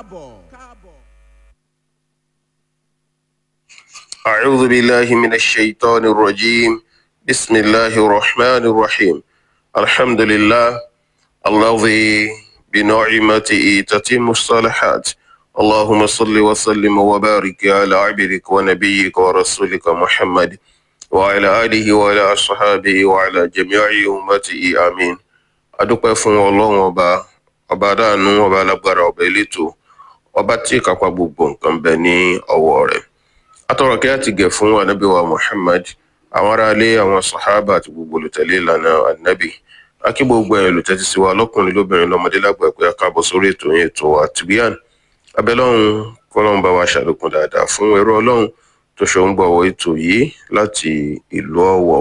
أعوذ بالله من الشيطان الرجيم بسم الله الرحمن الرحيم الحمد لله الذي بنعمته تتم الصالحات اللهم صل وسلم وبارك على عبدك ونبيك ورسولك محمد وعلى آله وعلى أصحابه وعلى جميع أمته آمين adúpẹ́ fún ọlọ́run ọba ọba adáàánú ọba alágbára ọba elétò ọba tí ìkápá gbogbo nǹkan bẹ ní ọwọ́ rẹ̀ atọrọ kí á ti gẹ̀ fún anabiwa muhammad àwọn aráalé àwọn sàhábà àti gbogbo olùtẹ̀lé ìlànà anabi akí gbogbo ẹ̀ olùtẹ́tí sí wa lọ́kùnrin lóbìnrin lọ́mọdé lágbà pé a káàbọ̀ sórí ètò yẹn ètò àtìbíyàn abẹ́lọ́run kọ́lọ́run bá wa ṣàlékún dáadáa fún ẹrú ọlọ́run tó ṣe ń gbọ́wọ́ ètò yìí láti ìlú ọ̀wọ̀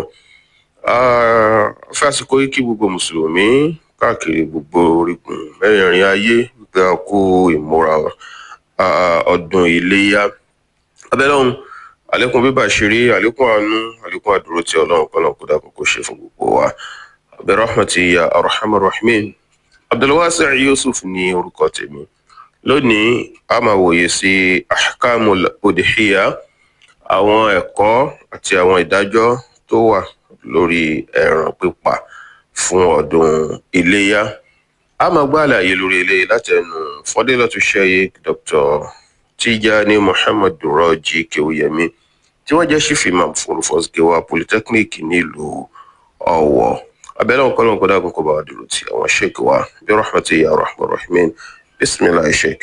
fásitì yìí kí gbogbo mùsùlùmí káàkiri gbogbo orígun mẹ́rẹ̀ẹ̀rin ayé wípé a kó ìmúra ọdún iléyà abẹ́lọ́run àlékún bíbà ṣeré àlékún àánú àlékún àdúró tí ọlọ́run kọ́nà kó dákun kó ṣe fún gbogbo wa abẹ́rọ́hmàtì ya arhamar rahimin abdulwasi yusuf ní orúkọ tèmi lónìí a máa wòye sí ahkamul udhiya àwọn ẹ̀kọ́ àti àwọn ìdájọ́ tó wà lórí ẹran pípa fún ọdún iléyà a máa gbọ́ àlàyé lórí eléyìí láti ẹnu fọdélọ́tù sheikh dr tijani muhammad rọjí kewuyemi tí wọ́n jẹ́ chief imam fún olùfọ́síkẹwà polytechnic nílùú ọ̀wọ̀ abẹ́lẹ́ ọ̀kan náà kọ́dà kó bá wa dúró ti àwọn sheikh wa bí rahmatu ya rahman rahimin bisimilahi sheikh.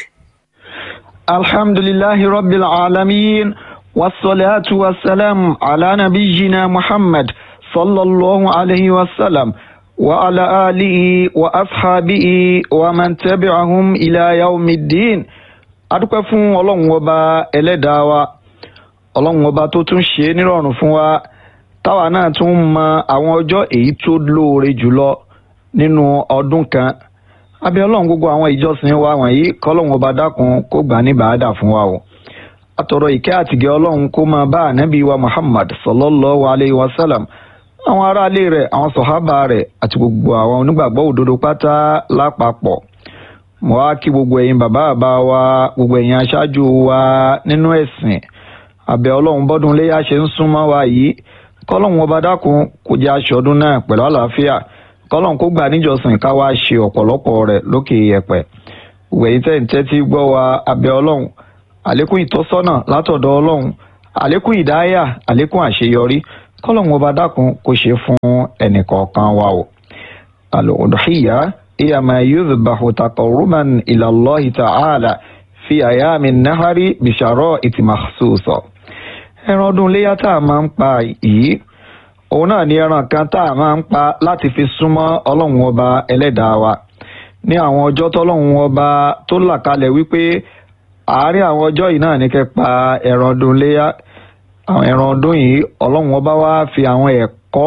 alhamdulillahi rabbil alamin wasalaatu wasalaam ala nabiyina muhammad sallallahu alayhi wa sallam wa ala alihi wa ashabihi wa man tabi'ahum ila yawmiddin adúpẹ́ fún ọlọ́run ọba ẹlẹ́dàá wa ọlọ́run ọba tó tún ṣe é nírọ̀rùn fún wa táwa náà tún mọ àwọn ọjọ́ èyí tó lóore jùlọ nínú ọdún kan abẹ́ ọlọ́run gbogbo àwọn ìjọsìn wa wọ̀nyí kọ́lọ́run ọba dákun kó gbà ní bàádà fún wa o àtọ̀rọ̀ ìkẹ́ àtìgẹ́ ọlọ́run kó máa bá ànábì wa muhammad sallallahu alayhi wa sallam àwọn aráalé rẹ̀ àwọn sọ̀hábà rẹ̀ àti gbogbo àwọn onígbàgbọ́ òdodo pátá lápapọ̀ mo wá kí gbogbo ẹ̀yin bàbá bàbá wa gbogbo ẹ̀yin aṣáájú wa nínú ẹ̀sìn àbẹ̀ ọlọ́run bọ́dún léyà ṣe ń súnmọ́ wa yìí kọ́lọ́run ọba dákun kó jẹ́ aṣọ́dún náà pẹ̀lú àlàáfíà kọ́lọ́run kó gbà níjọsìn ká wá ṣe ọ̀pọ̀lọpọ̀ rẹ̀ lókè yẹ̀pẹ̀ gbogbo ẹ̀yin tẹ̀ ń tẹ́tí gbọ́ wa àbẹ̀ ọlọ́run àlékún ìtọ́sọ́nà látọ̀dọ̀ ọlọ́run àlékún ìdáyà àlékún àṣeyọrí kọ́lọ́run ọba dákun kó ṣe fún ẹnìkọ̀ọ̀kan wa o al-udhiyya هي ما يذبح تقربا إلى الله تعالى في أيام النهر بشرائط مخصوصة ẹran ọdún iléyà tá a máa ń pa yìí òun náà ni ẹran kan tá a máa ń pa láti fi súnmọ́ ọlọ́run ọba ẹlẹ́dàá wa ní àwọn ọjọ́ tọ́lọ́run ọba tó là kalẹ̀ wípé àárín àwọn ọjọ́ yìí náà ní kẹ́ pa ẹran ọdún iléyà àwọn ẹran ọdún yìí ọlọ́run ọba wa fi àwọn ẹ̀kọ́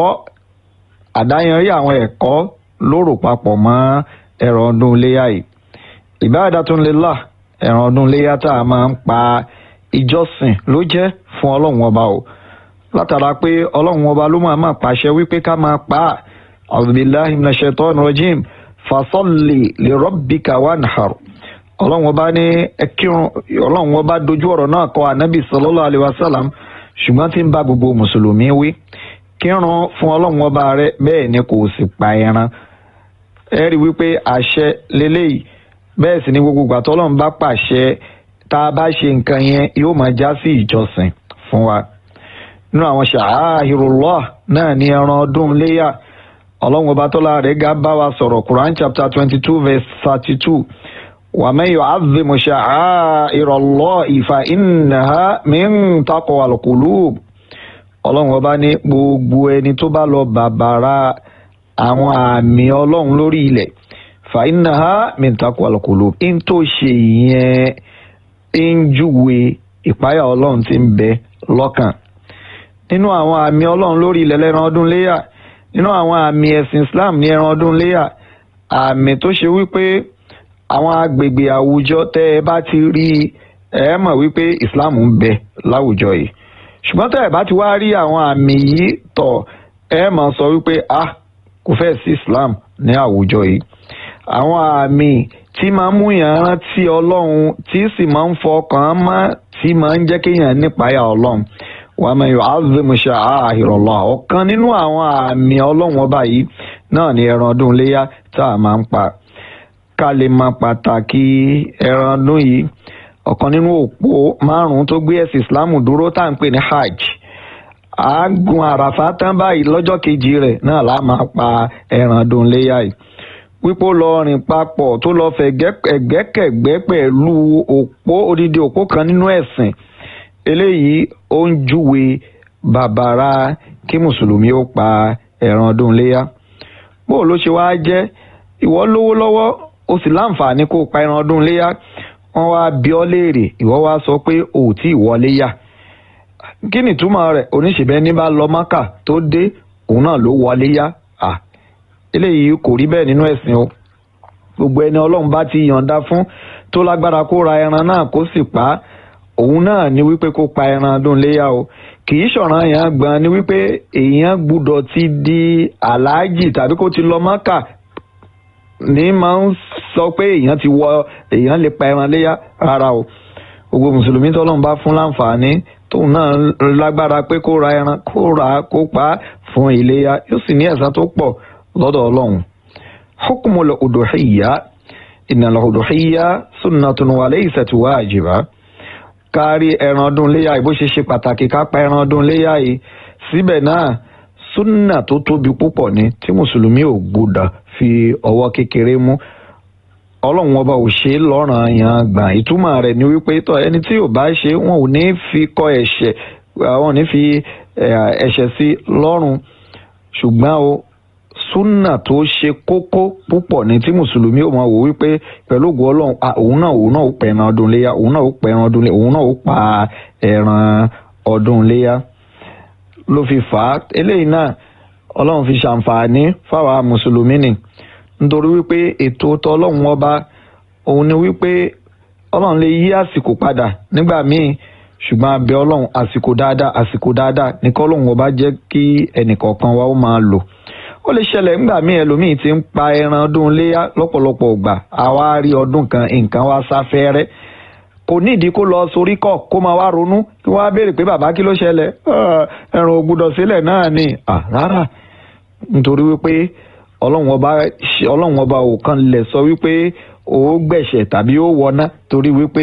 àdáyanrí àwọn ẹ̀kọ́ lórò papọ̀ mọ́ ẹran ọdún iléyà yìí ibadatun lillah ẹran ọdún iléyà tá a máa ń pa ìjọsìn ló jẹ́ fún ọlọ́run ọba o látara pé ọlọ́run ọba ló máa máa pàṣẹ wípé ká máa pa á a'udhu billahi minash shaitani rajim fasalli li rabbika wanhar ọlọ́run ọba ní ẹkírun ọlọ́run ọba dojú ọ̀rọ̀ náà kọ ànábì sallallahu alaihi wasallam ṣùgbọ́n tí ń bá gbogbo mùsùlùmí wí kírun fún ọlọ́run ọba rẹ bẹ́ẹ̀ ni kò sì pa ẹran ẹ rí wípé àṣẹ leléyìí bẹ́ẹ̀ sì ni gbogbo ìgbà tọ́lọ́run bá pàṣẹ tá a bá ṣe nǹkan yẹn yóò máa já sí ìjọsìn fún wa nínú àwọn ṣàhírùlọ́ náà ní ẹran ọdún léyà ọlọ́run ọba tọ́lá rẹ̀ ga bá wa sọ̀rọ̀ Quran chapter twenty two verse thirty two wa man yu'azzimu sha'airallahi fa innaha min taqwal qulub ọlọ́run ọba ní gbogbo ẹni tó bá lọ bàbàrà àwọn àmì ọlọ́run lórí ilẹ̀ fàínàhà mìntàkù àlùkòlò ń tó ṣe ìyẹn ń júwe ìpáyà ọlọ́run tí ń bẹ lọ́kàn nínú àwọn àmì ọlọ́run lórí ilẹ̀ lẹ́ran ọdún léyà nínú àwọn àmì ẹ̀sìn Islam ní ẹran ọdún léyà àmì tó ṣe wípé àwọn agbègbè àwùjọ tẹ́ ẹ bá ti rí ẹ mọ̀ wípé Islam ń bẹ láwùjọ yìí ṣùgbọ́n tẹ́ ẹ bá ti wá rí àwọn àmì yìí tọ̀ ẹ máa sọ wípé ah kò fẹ́ sí Islam ní àwùjọ yìí àwọn àmì tí máa ń mú yàn rántí ọlọ́run tí sì máa ń fọkàn mọ́ tí máa ń jẹ́ kéèyàn nípayà ọlọ́run wa man yu'azzim sha'a'irallah ọ̀kan nínú àwọn àmì ọlọ́run ọba yìí náà ni ẹran ọdún iléyà tá a máa ń pa ká lè mọ pàtàkì ẹran ọdún yìí ọ̀kan nínú òpó márùn-ún tó gbé ẹ̀sìn islam dúró tá à ń pè ní hajj àágùn àràfà tán báyìí lọ́jọ́ kejì rẹ̀ náà la máa pa ẹran ọdún iléyà yìí wípé ó lọ rìn papọ̀ tó lọ fẹ̀ ẹ̀gbẹ́kẹ̀gbẹ́ pẹ̀lú òpó odidi òpó kan nínú ẹ̀sìn eléyìí ó ń júwe bàbàrà kí mùsùlùmí ó pa ẹran ọdún iléyà bó ló ṣe wáá jẹ́ ìwọ lówó lọ́wọ́ o sì láǹfààní kó o pa ẹran ọdún iléyà wọ́n wá bí ọ léèrè ìwọ wá sọ pé o ò tí ì wọlé yà kí ni ìtumọ̀ rẹ̀ oníṣèbẹ́ ní bá lọ mọ́kà tó dé òun náà ló wọlé yá à eléyìí kò rí bẹ́ẹ̀ nínú ẹ̀sìn o gbogbo ẹni ọlọ́run bá ti yọ̀ǹda fún tó lágbára kó ra ẹran náà kó sì pa á òun náà ni wípé kó pa ẹran ọdún léyà o kì í ṣọ̀ràn yẹn gbọ́n ni wípé èèyàn gbúdọ̀ ti di aláàjì tàbí kó ti lọ mọ́kà ní máa ń sọ pé èèyàn ti wọ èèyàn lè pa ẹran léyà rárá o gbogbo mùsùlùmí tọ́lọ́run bá fún láǹfààní tóun náà lágbára pé kó ra ẹran kó ra kó pa á fún iléyà yóò sì ní ẹ̀san tó pọ̀ lọ́dọ̀ ọlọ́run. hukumul uduhiyya innal uduhiyya sunnatun wa laysat wajiba. kárí ẹran ọdún léyà yìí bó ṣe ṣe pàtàkì ká pa ẹran ọdún léyà yìí síbẹ̀ náà súnà tó tóbi púpọ̀ ni tí mùsùlùmí ò gbọdọ̀ fi ọwọ́ kékeré mú ọlọ́run ọba ò ṣe é lọ́ràn yàn gbà ìtumọ̀ rẹ̀ ni wípé tọ́ ẹni tí ò bá ṣe wọn ò ní fi kọ́ ẹ̀ṣẹ̀ wọn ò ní fi ẹ̀ṣẹ̀ sí lọ́rùn ṣùgbọ́n o súnà tó ṣe kókó púpọ̀ ní tí mùsùlùmí ò máa wò wípé pẹ̀lú ògùn ọlọ́run òun náà òun náà ó pẹ̀ ẹran ọdún léyà òun náà ó pẹ̀ ẹran ọdún léyà òun náà ó pa ẹran ọdún léyà ló fi fà á eléyìí náà ọlọ́run fi ṣàǹfààní fáwa mùsùlùmí ni nítorí wípé ètò tọlọ́run ọba òun ni wípé ọlọ́run lè yí àsìkò padà nígbà míì ṣùgbọ́n abẹ ọlọ́run àsìkò dáadáa àsìkò dáadáa ní kọ́lọ́run ọba jẹ́ kí ẹnìkọ̀ọ̀kan wa ó máa lò ó lè ṣẹlẹ̀ nígbà míì ẹlòmíì ti ń pa ẹran ọdún léyà lọ́pọ̀lọpọ̀ ìgbà àwa rí ọdún kan nǹkan wá sáfẹ́rẹ́ kò nídìí kó lọ sorí kọ kó máa wá ronú kí wọ́n á béèrè pé bàbá kí ló ṣẹlẹ̀ ẹran ò gbúdọ̀ sílẹ̀ náà ni rárá nítorí wípé ọlọ́run ọba ọlọ́run ọba ò kan lè sọ wípé ó gbẹ̀ṣẹ̀ tàbí ó wọná torí wípé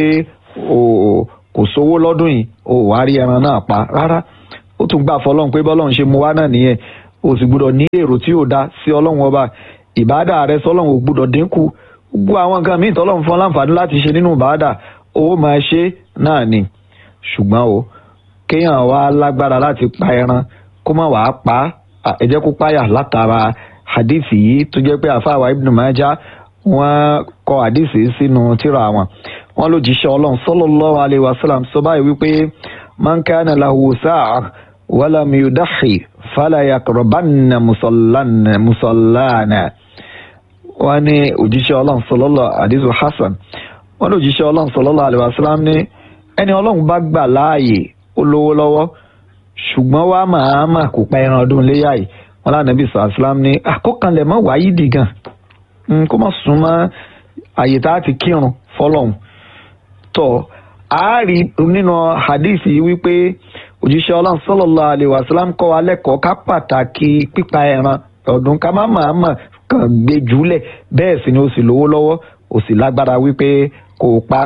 kò sówó lọ́dún yìí ó wá rí ẹran náà pa rárá ó tún gbà fọlọ́run pé bọ́lọ́run ṣe mú wá náà nìyẹn ó sì gbúdọ̀ ní èrò tí ò dá sí ọlọ́run ọba ìbáàdà rẹ sọlọ́run ò gbúdọ̀ dínkù gbogbo àwọn nǹkan míì tọ́lọ́run fún láǹfààní láti ṣe nínú ìbáàdà ó máa ṣe náà ni ṣùgbọ́n o kéèyàn wá lágbára láti pa ẹran kó má wàá pa ẹ jẹ́ kó páyà látara hadithi yìí tó jẹ́ pé àfáàwá ibn Majah wọ́n kọ hadithi sínú tírà wọn wọ́n ló jíṣẹ́ ọlọ́run sallallahu alaihi wasallam sọ báyìí wípé man kana lahu sa'a walam yudahi fala yaqrabanna musallana wọ́n ní òjíṣẹ́ ọlọ́run sallallahu hadithu hasan wọ́n ló jíṣẹ́ ọlọ́run sallallahu alaihi wasallam ní ẹni ọlọ́run bá gbà láàyè ó lówó lọ́wọ́ ṣùgbọ́n wá màámà kò pa ẹran ọdún léyà yìí wọn lánàbí sàlám ní àkókanlẹ̀ mọ́ wáyé dì gan kó má sún mọ́ àyè tá a ti kírun fọlọ́hún tọ́ àárí nínú hadith yìí wípé òjíṣẹ́ ọlọ́run sallallahu alaihi wasallam kọ́ wa lẹ́kọ̀ọ́ ká pàtàkì pípa ẹran ọdún ká má màámà kàn gbé jùlẹ̀ bẹ́ẹ̀ sì ni ó sì lówó lọ́wọ́ ó sì lágbára wípé kò pa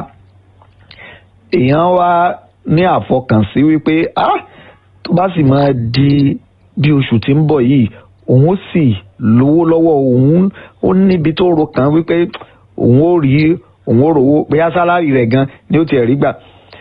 èèyàn wá ní àfọkànsí wípé ah tó bá sì máa di bí oṣù tí ń bọ̀ yìí òun ó sì lówó lọ́wọ́ òun ó níbi tó ro kàn wípé òun ó rí òun ó rówó bóyá sálárì rẹ̀ gan ni ó tiẹ̀ rí gbà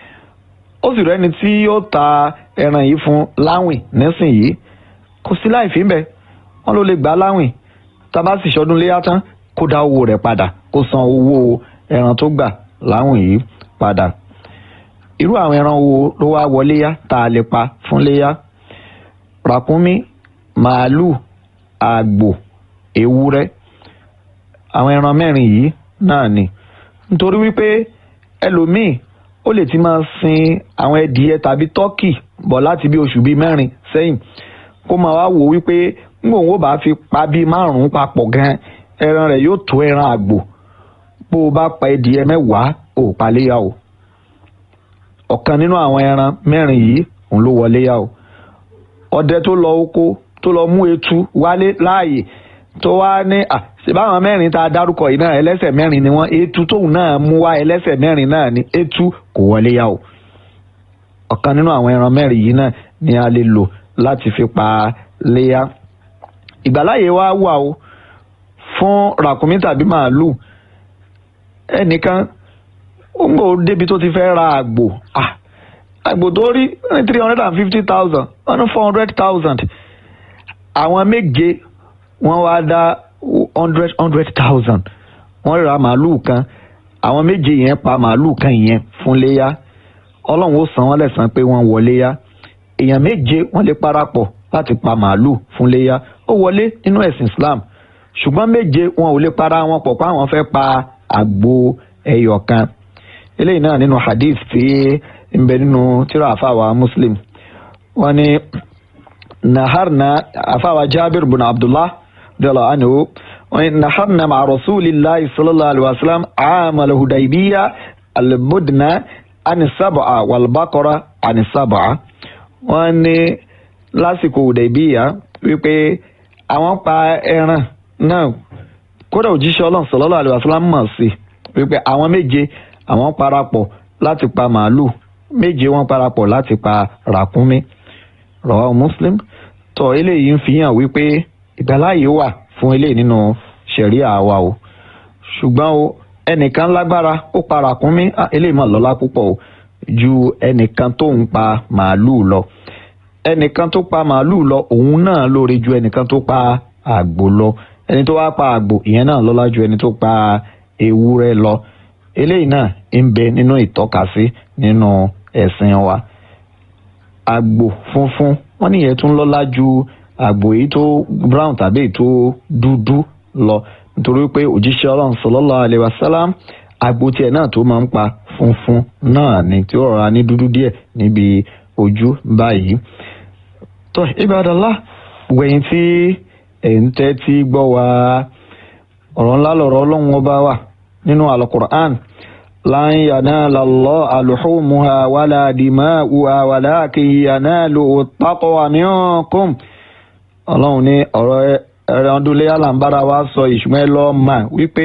ó sì rẹ́ni tí yóò ta ẹran yìí fún láwìn nísìnyìí kò sí láì fi ń bẹ wọ́n ló lè gbà láwìn tá a bá sì ṣọdún léyà tán kó dá owó rẹ̀ padà kó san owó ẹran tó gbà láwìn yìí padà irú àwọn ẹran wo ló wá wọlé yá tá a lè pa fún léyà ràkúnmí màálù àgbò ewúrẹ́ àwọn ẹran mẹ́rin yìí náà ni nítorí wípé ẹlòmíì ó lè ti máa sin àwọn ẹdìyẹ tàbí tọ́kì bọ̀ láti bí oṣù bíi mẹ́rin sẹ́yìn kó máa wá wò wípé nígbà òun ó bá fi pa bíi márùn-ún papọ̀ gan ẹran rẹ̀ yóò tó ẹran àgbò bó o bá pa ẹdìyẹ mẹ́wàá ò paléyà o ọ̀kan nínú àwọn ẹran mẹ́rin yìí òun ló wọlé yà o ọdẹ tó lọ oko tó lọ mú etu wálé láàyè tó wá ní à ṣèbáwọn mẹ́rin tá a dárúkọ yìí náà ẹlẹ́sẹ̀ mẹ́rin ni wọ́n etu tóun náà mú wá ẹlẹ́sẹ̀ mẹ́rin náà ni etu kò wọlé yà o ọ̀kan nínú àwọn ẹran mẹ́rin yìí náà ni a lè lò láti fi pa léyà ìgbàláyè wa wà o fún ràkúnmí tàbí màálù ẹnìkan ó ń gbò débi tó ti fẹ́ ra àgbò ah àgbò tó rí ní three hundred and fifty thousand one four hundred thousand àwọn méje wọ́n wá dá hundred hundred thousand wọ́n ra màálù kan àwọn méje yẹn pa màálù kan yẹn fún léyà ọlọ́run ó san wọ́n lẹ́san pé wọ́n wọlé yá èèyàn méje wọ́n lè parapọ̀ láti pa màálù fún léyà ó wọlé nínú ẹ̀sìn Islam ṣùgbọ́n méje wọn ò lè para wọn pọ̀ pé àwọn fẹ́ pa àgbo ẹyọ kan eléyìí náà nínú hadith tí ń bẹ nínú tírà àfàwà Muslim wọ́n ní naharna àfàwà Jabir bin Abdullah radiyallahu anhu wọ́n ní naharna ma rasulillahi sallallahu alaihi wa sallam amal hudaybiya albudna ani sábà wàlbákọ́rá ani sábà wọ́n ní lásìkò hudaybiya wípé àwọn pa ẹran náà kódà òjíṣẹ́ ọlọ́run sallallahu alaihi wasallam mọ̀ sí wípé àwọn méje àwọn parapọ̀ láti pa màálù méje wọ́n parapọ̀ láti pa ràkúnmí rawahu muslim tó eléyìí ń fi hàn wípé ìgbàláyè wà fún eléyìí nínú ṣẹ̀ríà wa o ṣùgbọ́n o ẹnìkan lágbára ó pa ràkúnmí eléyìí mà lọ́lá púpọ̀ o ju ẹnìkan tó ń pa màálù lọ ẹnìkan tó pa màálù lọ òun náà lóore ju ẹnìkan tó pa àgbò lọ ẹni tó wá pa àgbò ìyẹn náà lọ́lá ju ẹni tó pa ewúrẹ́ lọ eléyìí náà ń bẹ nínú ìtọ́kasí nínú ẹ̀sìn wa àgbò funfun wọ́n níyẹn tún lọ́lá ju àgbò èyí tó brown tàbí èyí tó dúdú lọ nítorí pé òjíṣẹ́ ọlọ́run sallallahu alaihi wasallam àgbò tiẹ̀ náà tó máa ń pa funfun náà ni tí ó rọra ní dúdú díẹ̀ níbi ojú báyìí tó ibadallah wẹ̀yìn tí ẹ̀ ń tẹ́tí gbọ́ wa ọ̀rọ̀ ńlá lọ̀rọ̀ ọlọ́run ọba wà nínú alukur'an lan yanala Allaha luhumuha wala dima'uha walakin yanaluhu taqwa minkum ọlọ́run ní ọ̀rọ̀ ẹran ọdún léyà là ń bára wa sọ ìṣúná ẹ lọ́ọ́ mà wípé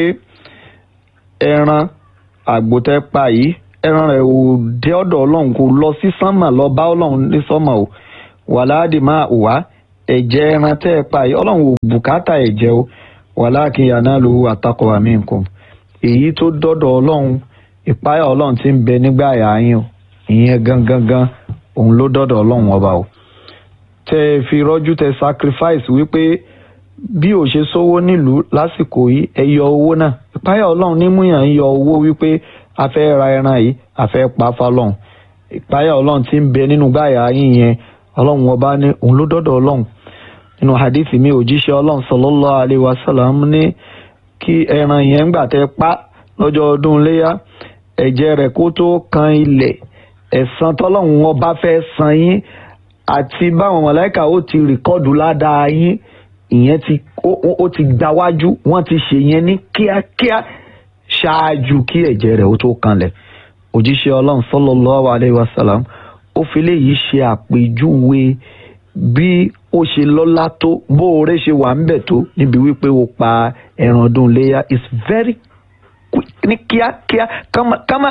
ẹran àgbòtẹ́ pa yìí ẹran rẹ̀ ò dé ọ̀dọ̀ ọlọ́run kò lọ sí sánmà lọ bá ọlọ́run ní sánmà o wàláàdì máa wà ẹ̀jẹ̀ ẹran tẹ́ ẹ pa yìí ọlọ́run ò bùkátà ẹ̀jẹ̀ o wàláàkì yanaluhu attaqwa minkum èyí tó dọ́dọ̀ ọlọ́run ìpáyà ọlọ́run ti ń bẹ nígbà àyà yín o ìyẹn gangan gan òun ló dọ́dọ̀ ọlọ́run ọba o tẹ ẹ fi rọ́jú tẹ sacrifice wípé bí ò ṣe sówó nílùú lásìkò yìí ẹ yọ owó náà ìpáyà ọlọ́run nímúyàn ń yọ owó wípé a fẹ́ ra ẹran yìí a fẹ́ pa fálọ́run ìpáyà ọlọ́run ti ń bẹ nínú gbàyà yín yẹn ọlọ́run ọba ní òun ló dọ́dọ̀ ọlọ́run nínú hadithi mi òjíṣẹ́ ọlọ́run sallallahu alaihi wasallam ní kí ẹran yẹn gbà tẹ pa lọ́jọ́ ọdún léyà ẹ̀jẹ̀ rẹ̀ kó tó kan ilẹ̀ ẹ̀san tọ́lọ́run ọba fẹ́ san yín àti báwọn mọ̀lẹ́kà ó ti rìkọ́dù ládàá yín ìyẹn ti ó ti gbáwájú wọ́n ti ṣe yẹn ní kíákíá ṣáájú kí ẹ̀jẹ̀ rẹ̀ ó tó kanlẹ̀ òjíṣẹ́ ọlọ́run sallallahu alaihi wasallam ó fi léyìí ṣe àpèjúwe bí ó ṣe lọ́lá tó bó oore ṣe wà ńbẹ̀ tó níbi wípé ó pa ẹran ọdún léyà is very quick ní kíákíá kámákámá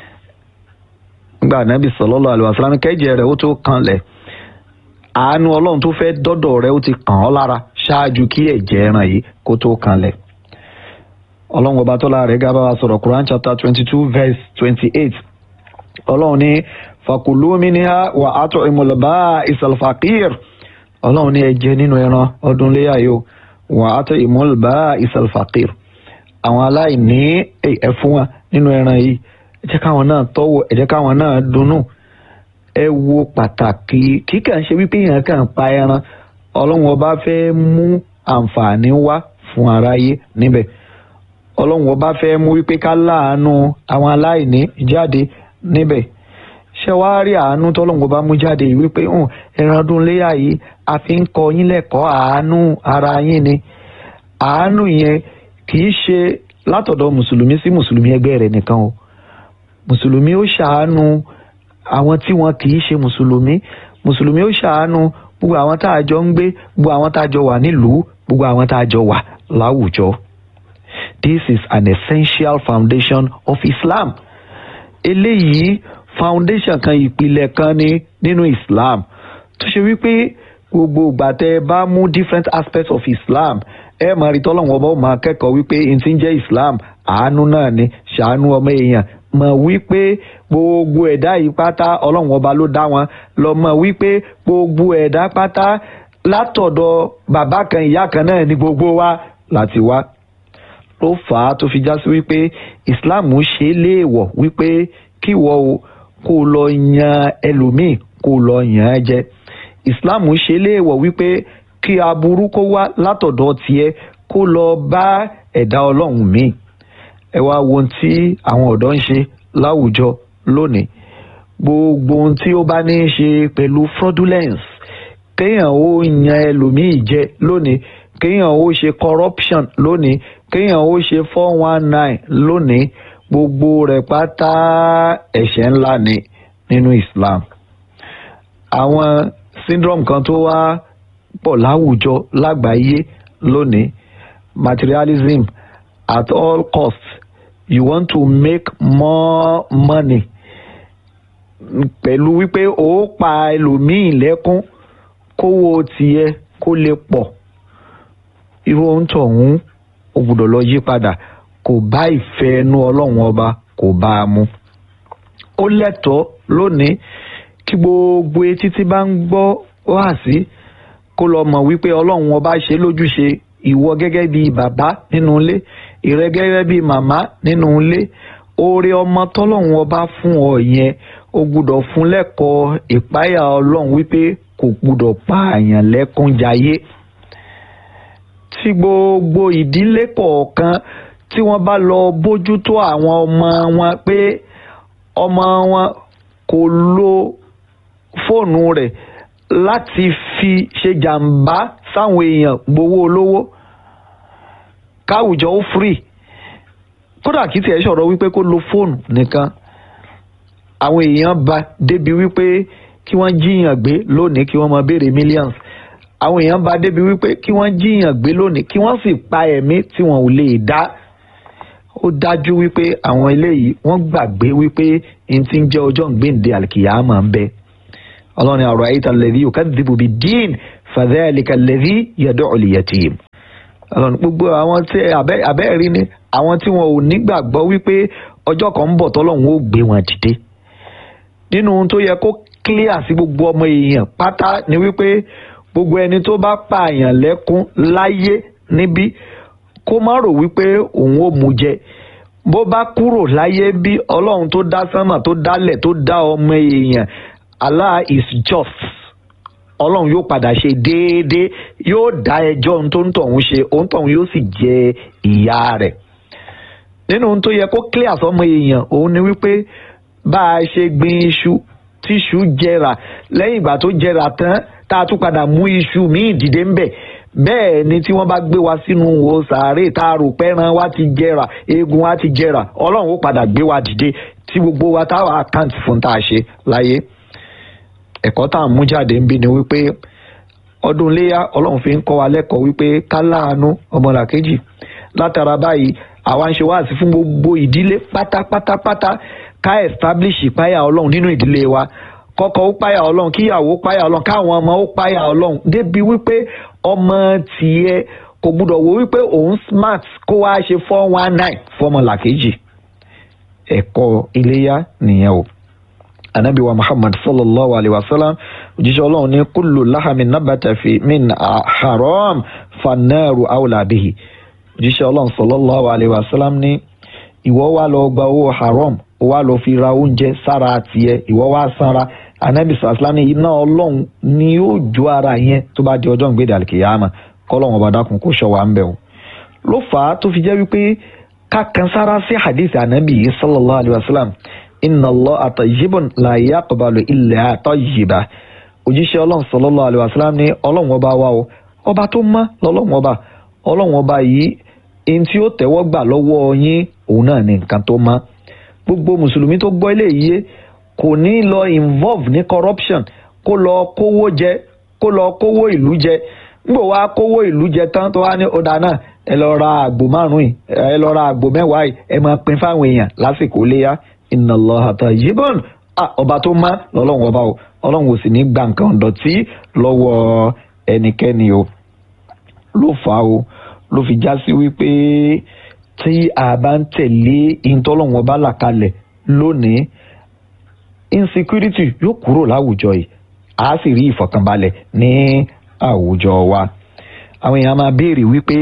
gba ànábì sallallahu alaihi wasallam kẹ́jẹ̀ rẹ̀ ó tó kanlẹ̀ àánú ọlọ́run tó fẹ́ dọ́dọ̀ rẹ̀ ó ti kàn ọ́ lára ṣáájú kí ẹ̀jẹ̀ ẹran yìí kó tó kanlẹ̀ ọlọ́run ọba tó lára rẹ̀ gábà wa sọ̀rọ̀ Quran chapter twenty two verse twenty eight ọlọ́run ní fakulu minha wa at'imul ba'isal faqir ọlọ́run ní ẹ jẹ nínú ẹran ọdún léyà yìí wa at'imul ba'isal faqir àwọn aláìní ẹ fún wa nínú ẹran yìí ẹ jẹ́ káwọn náà tọ́wọ́ ẹ jẹ́ káwọn náà dunnú ẹ wo pàtàkì kí kàn ṣe wípé èèyàn kàn pa ẹran ọlọ́run ọba fẹ́ mú àǹfààní wá fún aráyé níbẹ̀ ọlọ́run ọba fẹ́ mú wípé ká láàánú àwọn aláìní jáde níbẹ̀ ṣé wàá rí àánú tọ́lọ́run ọba mú jáde yìí wípé ẹran ọdún léyà yìí a fi ń kọ́ yín lẹ́kọ̀ọ́ àánú ara yín ni àánú yẹn kì í ṣe látọ̀dọ̀ mùsùlùmí sí mùsùlùmí ẹgbẹ́ rẹ̀ nìkan o mùsùlùmí ó ṣàánú àwọn tí wọn kì í ṣe mùsùlùmí mùsùlùmí ó ṣàánú gbogbo àwọn tá a jọ ń gbé gbogbo àwọn tá a jọ wà nílùú gbogbo àwọn tá a jọ wà láwùjọ. This is an essential foundation of Islam. eléyìí foundation kan ìpìlẹ̀ kan ni nínú Islam tó ṣe wípé gbogbo ìgbà tẹ́ ẹ bá mú different aspects of Islam ẹ máa rí tọ́lọ́wọ́n ọba ó máa kẹ́kọ̀ọ́ wípé n ti ń jẹ́ Islam àánú náà ni ṣàánú ọmọ èèyàn mọ̀ wípé gbogbo ẹ̀dá yìí pátá ọlọ́run ọba ló dá wọn lọ mọ̀ wípé gbogbo ẹ̀dá pátá látọ̀dọ̀ bàbá kan ìyá kan náà ni gbogbo wa láti wá ló fà á tó fi já sí wípé Islam ṣe é léèwọ̀ wípé kí wọ́n o kó lọ yan ẹlòmíì kó lọ yàn án jẹ Islam ṣe é léèwọ̀ wípé kí aburú kó wá látọ̀dọ̀ tiẹ̀ kó lọ bá ẹ̀dá ọlọ́run míì ẹ wá wo ohun tí àwọn ọ̀dọ́ ń ṣe láwùjọ lónìí gbogbo ohun tí ó bá ní í ṣe pẹ̀lú fraudulence kéèyàn ó yan ẹlòmíì jẹ lónìí kéèyàn ó ṣe corruption lónìí kéèyàn ó ṣe four one nine lónìí gbogbo rẹ̀ pátá ẹ̀ṣẹ̀ ńlá ni nínú Islam àwọn syndrome kan tó wá pọ̀ láwùjọ lágbàáyé lónìí materialism at all costs you want to make more money pẹ̀lú wípé ó pa ẹlòmíì lẹ́kún kówó tiẹ̀ kó lè pọ̀ irú ohun tọ̀hún ó gbọ́dọ̀ lọ yí padà kò bá ìfẹ́ ẹnu ọlọ́run ọba kò bá a mu ó lẹ́tọ̀ọ́ lónìí kí gbogbo etí tí bá ń gbọ́ wá sí kó lọ mọ̀ wípé ọlọ́run ọba ṣe lójúṣe ìwọ gẹ́gẹ́ bí bàbá nínú ilé ìrẹ gẹ́gẹ́ bí màmá nínú ilé oore ọmọ tọ́lọ́run ọba fún ọ yẹn ó gbúdọ̀ fún lẹ́kọ̀ọ́ ìpáyà ọlọ́run wípé kò gbúdọ̀ pààyàn lẹ́kún jayé tí gbogbo ìdílé kọ̀ọ̀kan tí wọ́n bá lọ bójútó àwọn ọmọ wọn pé ọmọ wọn kò lo fóònù rẹ̀ láti fi ṣe jàǹbá sáwọn èèyàn gbowó olówó káwùjọ ó free kódà kí tiẹ̀ sọ̀rọ̀ wípé kó lo fóònù nìkan àwọn èèyàn bá débi wípé kí wọ́n jíyàn gbé lónìí kí wọ́n máa béèrè millions àwọn èèyàn bá débi wípé kí wọ́n jíyàn gbé lónìí kí wọ́n sì pa ẹ̀mí tí wọn ò lè dá ó dájú wípé àwọn eléyìí wọ́n gbàgbé wípé n ti ń jẹ́ ọjọ́ ìgbéǹde àlìkìyàmọ̀ ń bẹ ọlọ́run àrò àyíta lẹ́dí yóò kadhibu bid-din fadhalika alladhi yad'u al-yatim ọlọ́run gbogbo àwọn tí abẹ́ẹ̀rí ni àwọn tí wọn ò nígbàgbọ́ wípé ọjọ́ kan ń bọ̀ tọ́lọ́run ó gbé wọn dìde nínú ohun tó yẹ kó clear sí gbogbo ọmọ èèyàn pátá ni wípé gbogbo ẹni tó bá pààyàn lẹ́kún láyé níbí kó má rò wípé òun ò mú jẹ bó bá kúrò láyé bí ọlọ́run tó dá sánmà tó dálẹ̀ tó dá ọmọ èèyàn Allah is just ọlọ́run yóò padà ṣe déédéé yóò dá ẹjọ́ ohun tó ń tọ̀hún ṣe ohun tọ̀hún yóò sì jẹ ìyà rẹ̀ nínú ohun tó yẹ kó clear sọmọ èèyàn òun ni wípé bá a ṣe gbin iṣu tíṣu jẹrà lẹ́yìn ìgbà tó jẹrà tán tá a tún padà mú iṣu míì dìde ń bẹ̀ bẹ́ẹ̀ ni tí wọ́n bá gbé wa sínú wo sàárè tá a rò pẹ́ran wa ti jẹrà eegun wa ti jẹrà ọlọ́run ó padà gbé wa dìde tí gbogbo wa táwa àkáǹtì fún tá a ṣe láyé ẹ̀kọ́ tá à ń mú jáde ń bí ni wípé ọdún iléyà ọlọ́run fi ń kọ́ wa lẹ́kọ̀ọ́ wípé ká láàánú ọmọlàkejì látara báyìí àwa ń ṣe wáàsí fún gbogbo ìdílé pátápátápátá ká establish ìpáyà ọlọ́run nínú ìdílé wa kọ́kọ́ ó páyà ọlọ́run kíyàwó páyà ọlọ́run káwọn ọmọ ó páyà ọlọ́run débi wípé ọmọ tiẹ̀ kò gbúdọ̀ wo wípé òun smart kó wá ṣe four one nine fọmọlàkejì ẹ̀kọ́ iléyà nìyẹn o anabi wa muhammad sallallahu alayhi wa sallam òjíṣẹ́ ọlọ́run ní kullu lahami nabata fi min haram fanáàrù awla bihi òjíṣẹ́ ọlọ́run sallallahu alayhi wa sallam ní ìwọ wá lọ gba owó haram ó wá lọ fi ra oúnjẹ sára tiẹ̀ ìwọ wá sanra anabi sallallahu ní iná ọlọ́run ni yóò jó ara yẹn tó bá di ọjọ́ ìgbéde àlìkìyàmà kọ́lọ́run ọba dákun kó ṣọ́ wa ń bẹ̀ o ló fà á tó fi jẹ́ wípé ká kan sára sí hadith anabi sallallahu alayhi wa sallam inna allah tayyibun la yaqbalu illa tayyiba òjíṣẹ́ ọlọ́run sallallahu alaihi wasallam ní ọlọ́run ọba wa o ọba tó mọ́ lọ́lọ́run ọba ọlọ́run ọba yìí ihun tí ó tẹ́wọ́ gbà lọ́wọ́ yín òun náà ni nǹkan tó mọ́ gbogbo mùsùlùmí tó gbọ́ ilé yìí kò ní lọ involve ní corruption kó lọ kówó jẹ kó lọ kówó ìlú jẹ nígbà wá kówó ìlú jẹ tán tó wá ní ọ̀dà náà ẹ lọ ra àgbò márùn yìí ẹ lọ ra àgbò mẹ́wàá yìí ẹ máa pín fáwọn èèyàn lásìkò léyà inna Allaha tayyibun ọba tó má lọ́lọ́run ọba o ọlọ́run ò sì ní gba nǹkan ọ̀dọ̀tí lọ́wọ́ ẹnikẹ́ni o ló fà á o ló fi já sí wípé tí a bá ń tẹ̀lé ìtọ́lọ́run ọba là kalẹ̀ lónìí insecurity yóò kúrò láwùjọ yìí a sì rí ìfọ̀kànbalẹ̀ ní àwùjọ wa àwọn èèyàn máa béèrè wípé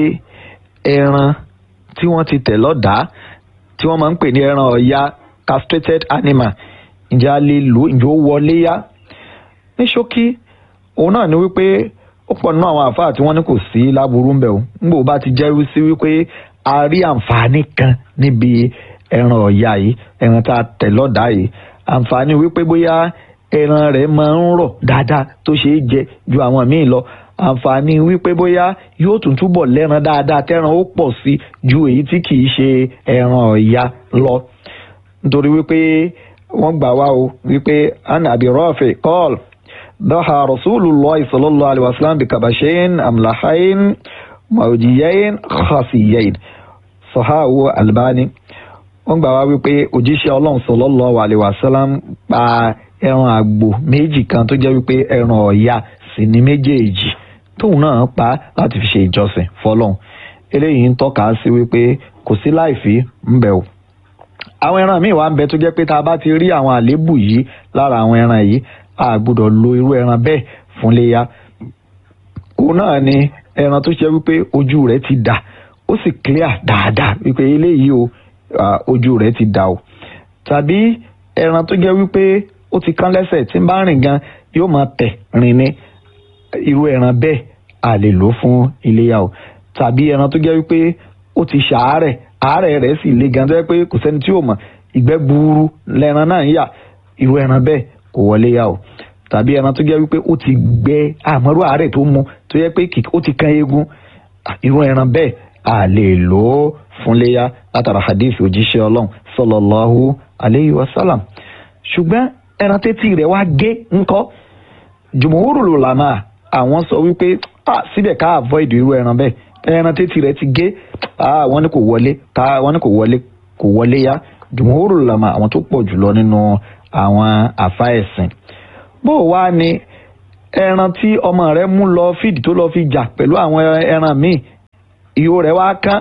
ẹran tí wọ́n ti tẹ̀ lọ́dàá tí wọ́n máa ń pè ní ẹran ọ̀ya castrated animal ǹjẹ́ a lè lò ǹjẹ́ ó wọlé yá ní ṣókí òun náà ni wípé ó pọ̀ nínú àwọn àfáà tí wọ́n ní kò sí láburú ń bẹ̀ o ńgbò bá ti jẹ́rú sí wípé a rí àǹfààní kan níbi ẹran ọ̀ya yìí ẹran tá a tẹ̀ lọ́dàá yìí àǹfààní wípé bóyá ẹran rẹ̀ máa ń rọ̀ dáadáa tó ṣeé jẹ ju àwọn míì lọ àǹfààní wípé bóyá yóò tún túbọ̀ lẹ́ran dáadáa tẹ́ran ó pọ̀ sí ju èyí tí kìí ṣe ẹran ọ̀ya lọ nítorí wípé wọ́n gbà wá o wípé an abi rafi qal daha rasulullah sallallahu alaihi wasallam bi kabashain amlahain mawjiyain khasiyain sahahu albani wọ́n gbà wá wípé òjíṣẹ́ ọlọ́run sallallahu alaihi wasallam pa ẹran àgbò méjì kan tó jẹ́ wípé ẹran ọ̀ya sì ní méjèèjì tóun náà pa láti fi ṣe ìjọsìn fọlọ́run eléyìí ń tọ́ka sí wípé kò sí láìfí ń bẹ̀ o àwọn ẹran míì wà ń bẹ tó jẹ́ pé tá a bá ti rí àwọn àléébù yìí lára àwọn ẹran yìí a gbọ́dọ̀ lo irú ẹran bẹ́ẹ̀ fún léyà òun náà ni ẹran tó ṣe wípé ojú rẹ̀ ti dà ó sì clear dáadáa wípé eléyìí o ojú rẹ̀ ti dà o tàbí ẹran tó jẹ́ wípé ó ti kán lẹ́sẹ̀ tí ń bá rìn gan yóò máa tẹ̀ rìn ní irú ẹran bẹ́ẹ̀ a lè lò fún iléyà o tàbí ẹran tó jẹ́ wípé ó ti ṣàárẹ̀ àárẹ̀ rẹ̀ sì le gan tó yẹ pé kò sẹ́ni tí ò mọ̀ ìgbẹ́ gbuuru lẹ́ran náà ń yà irú ẹran bẹ́ẹ̀ kò wọlé yà o tàbí ẹran tó jẹ́ wípé ó ti gbẹ àmọ́rú àárẹ̀ tó mu tó yẹ pé ó ti kan eegun irú ẹran bẹ́ẹ̀ a lè lò ó fún léyà látara hadith òjíṣẹ́ ọlọ́run sallallahu alayhi wa sallam ṣùgbọ́n ẹran tẹ́tí rẹ̀ wá gé ńkọ́ jumhurul ulama àwọn sọ wípé síbẹ̀ ká avoid irú ẹran bẹ́ẹ̀ ẹran tẹ́tí rẹ̀ ti gé wọ́n ní kò wọlé ká wọ́n ní kò wọlé kò wọlé yá jùmọ̀hóró làmà àwọn tó pọ̀ jùlọ nínú àwọn àfa ẹ̀sìn bó wá ní ẹran tí ọmọ rẹ̀ mú lọ fídì tó lọ fi jà pẹ̀lú àwọn ẹran míì ìhó rẹ̀ wá kán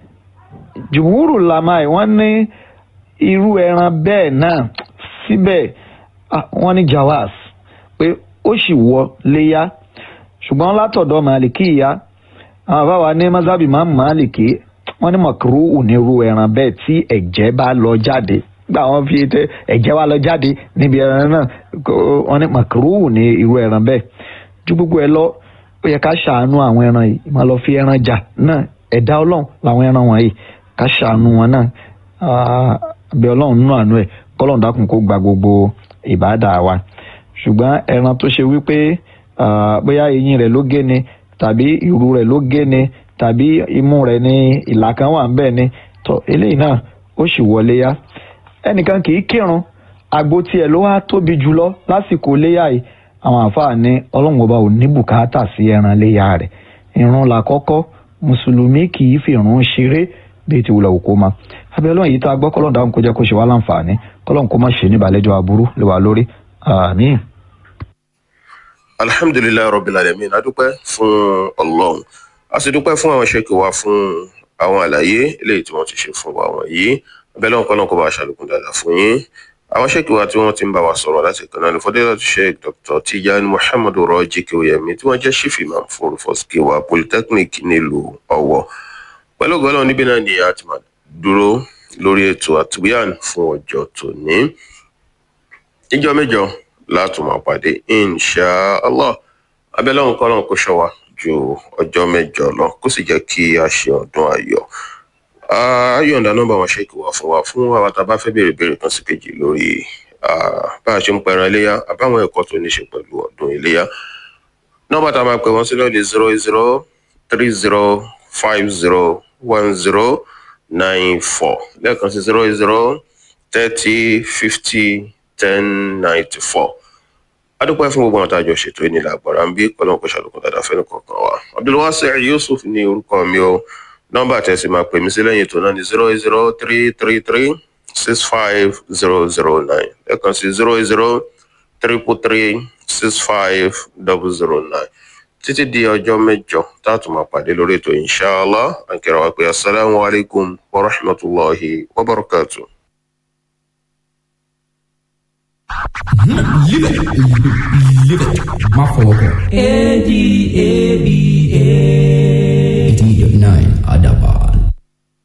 jùmọ̀hóró làmà wọ́n ní irú ẹran bẹ́ẹ̀ náà síbẹ̀ wọ́n ní jawaz pé ó sì wọ léyà ṣùgbọ́n látọ̀dọ̀ màlìkì ìyá àwọn àbáwa ní mazabi máa ń máàlìkì wọn ní mọ̀kúrú ní irú ẹran bẹ́ẹ̀ tí ẹ̀jẹ̀ bá lọ jáde gbà wọn fi tẹ ẹ̀jẹ̀ wá lọ jáde níbi ẹran náà wọn ní mọ̀kúrú ní irú ẹran bẹ́ẹ̀ ju gbogbo ẹ lọ ó yẹ ká ṣàánú àwọn ẹran yìí máa lọ fi ẹran jà náà ẹ̀dá ọlọ́run làwọn ẹran wọ̀nyí ká ṣàánú wọn náà àbí ọlọ́run nínú àánú ẹ̀ kọ́lọ́run dákun kó gba gbogbo ìbádà wa ṣùgbọ́n ẹran tó ṣe wípé bóyá eyín rẹ̀ ló gé ni tàbí ìrù rẹ̀ ló gé ni tàbí imú rẹ̀ ní ìlà kan wà ń bẹ̀ ni tọ́ eléyìí náà ó sì wọlé yá ẹnìkan kì í kírun àgbo tiẹ̀ ló wá tóbi jùlọ lásìkò léyà yìí àwọn àfáà ní ọlọ́run ọba ò ní bùkátà sí ẹran léyà rẹ̀ ìrun làkọ́kọ́ mùsùlùmí kì í fi ìrun ṣeré bíi ti wùlọ̀ òkú ma abẹ́lẹ́ yìí tá a gbọ́ kọ́lọ́n dáhùn kó jẹ́ kó ṣe wá láǹfààní kọ́lọ́n kó má ṣe ní ìbàlẹ́jọ́ aburú lè wà lórí àmín alhamdulilayi rabbil alamin adúpẹ́ fún Ọlọ́run a sì dúpẹ́ fún àwọn ṣèkì wa fún àwọn àlàyé eléyìí tí wọ́n ti ṣe fún wa wọ̀nyí abẹ́lẹ́ ọ̀kan náà kó bá a ṣàlékún dáadáa fún yín àwọn ṣèkì wa tí wọ́n ti ń bá wa sọ̀rọ̀ láti kan náà ní fọdẹ́lá sheikh dr tijani muhammadu rọ́jí kéwòyẹmí tí wọ́n jẹ́ chief imam fún olùfọ́síkè wa polytechnic nílùú Ọ̀wọ̀ pẹ̀lú ògbọ́n níbí náà ni a ti máa dúró lórí ètò àtúbíàn fún ọjọ́ tòní ìjọ mẹ́jọ látún máa pàdé insha allah abẹ́lẹ́ òun kọ́lọ́n kó ṣọ́ wa ju ọjọ́ mẹ́jọ lọ kó sì jẹ́ kí a ṣe ọdún ayọ̀ ayọ̀ǹda nọ́mbà wọn ṣèkì wá fún wa fún àwọn tá a bá fẹ́ béèrè béèrè kan sí kejì lórí bá a ṣe ń pẹran iléyà àbáwọn ẹ̀kọ́ tó ní ṣe pẹ̀lú ọdún iléyà nọ́mbà tá a máa pè wọ́n sí lọ́ọ̀dì zero zero three zero five zero one zero nine four lẹ́ẹ̀kan sí zero eight zero thirty fifty ten ninety four adúpẹ́ fún gbogbo àwọn tá a jọ ṣètò ìnílà àgbàrá ń bí kọ́lọ́n kò ṣàlùkù dáadáa fẹ́ni kọ̀ọ̀kan wa abdulwasir yusuf ní orúkọ mi o nọ́mbà tẹ̀sí máa pè mí sí lẹ́yìn ètò náà ní zero eight zero three three three six five zero zero nine lẹ́ẹ̀kan sí zero eight zero triple three six five double zero nine títí di ọjọ́ mẹ́jọ tá a tún máa pàdé lórí ètò inshallah ànkẹ́rọ wa pé asalaamu alaykum wa rahmatulahi wa barakatuh. Live it. Live it. Má fọwọ́ kàn. A D A B A. eighty nine Adam.